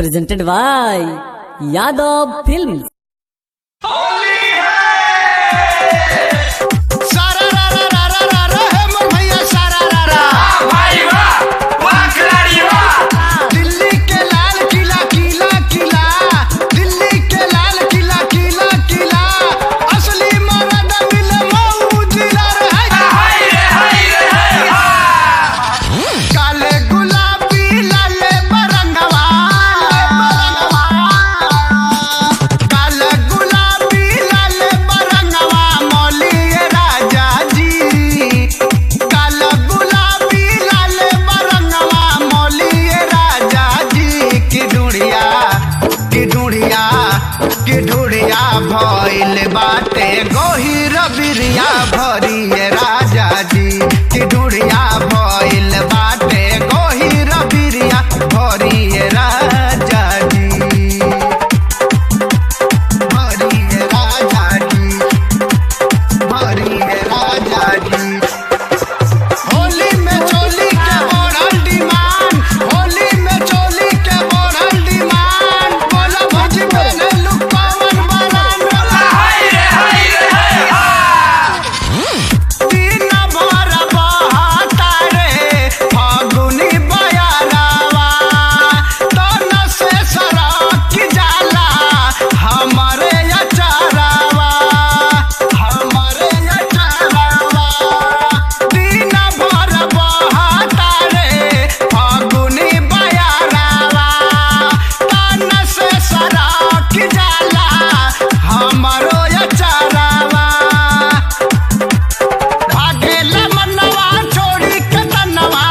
presented by Yadav Films. सारा रा रा रा रा रा रा है मोर भैया सारा रा रा दिल्ली के लाल किला किला किला दिल्ली के लाल किला किला किला असली मरद मिले मऊ जिला रे काले गुलाबी लाले बरंगवा काले गुलाबी लाले बरंगवा मौलिए राजा जी काला गुलाबी लाले बरंगवा मौलिए राजा जी की ढूढ़िया की ढूढ़िया की ढूढ़िया भइल बाटे गोहिर बिरिया भरिए राजा जी की ढूढ़िया भइल बाटे गोहिर बिरिया भरिए राजा जी भरिए राजा जी भरिए राजा जी होली में चोली के बढ़ल डिमांड होली में चोली के बढ़ल डिमांड बोला भौजी पहने लुक पवन बरान दिन भर बहता रे फागुनी बयारावा तन से सरक जाला हमारे अचारावा हमारे अचारावा दिन भर बहता रे फागुनी बयारावा तन से सरक जाला हमारो अचारावा भागेला मनवा छोड़ी के तनवा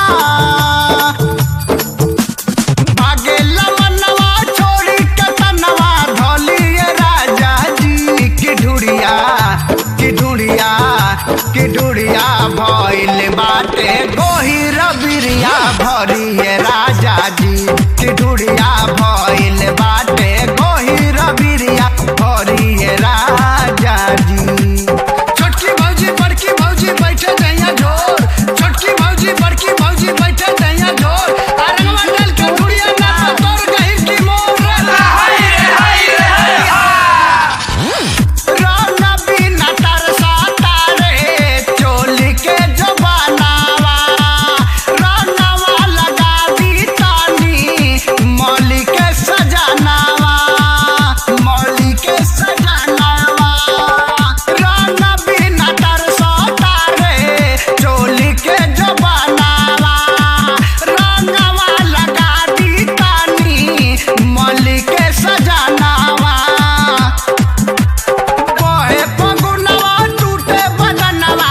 भागेला मनवा छोड़ी के तनवा धोलिए राजा जी की ढूढ़िया की ढूढ़िया की ढूढ़िया भइल बाटे गोहिर बिरिया भरिए राजा जी की ढूढ़िया भइल बाटे गोहिर बिरिया भरिए राजा जी छोटकी भौजी बड़की भौजी बैठे दैया ढोर छोटकी भौजी बड़की भौजी बैठे दैया ढोर अरंगवा डाल के ढुड़िया ना तोर गहिर की मोर राना बिना तरसा तारे चोली के जबानावा रानावा लगा दी तानी मौली के सजानावा मौली के सजानावा राना बिना तरसा तारे चोली के जबानावा रानावा लगा दी तानी मौली के सजानावा कोहे फगुनवा टूटे बदनवा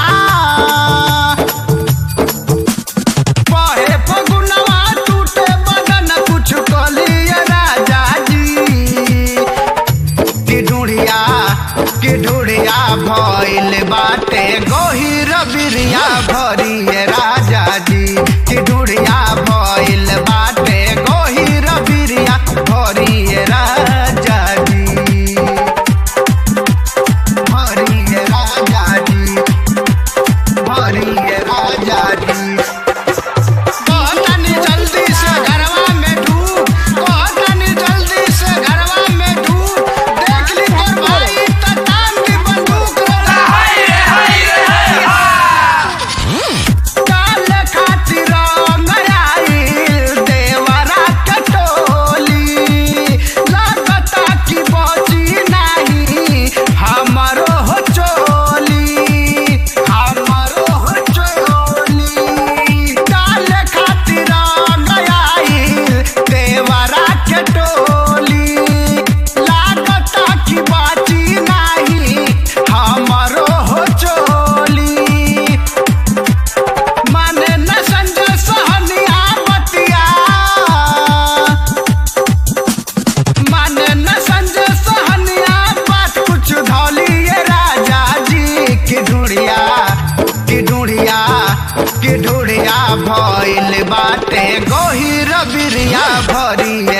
कोहे फगुनवा टूटे बदन कुछ कलिए राजा जी की ढूढ़िया की ढूढ़िया भइल बाटे गोहिर बिरिया भरिए राजा जी की ढूढ़िया भइल बाटे गोहिर बिरिया भरिए राजा जी हरिये राजा जी हरिये राजा जी कहतनी जल्दी से घरवा में ढूक कहतनी जल्दी से घरवा में ढूक देख ली तोर भाई त तान की बंदूक काल खातिर नयाइल देवरा कटोली लागता की बची नहीं हमारो हो चोली हमारो हो चोली काल खातिर नयाइल देवरा कटोली लागता की बची नहीं हमारो हो चोली माने न संजय सहनिया बतिया माने न संजय सहनिया बात कुछ धौलिए राजा जी की ढूढ़िया की ढूढ़िया की ढूढ़िया भइल बाटे गोहिर बिरिया भरिए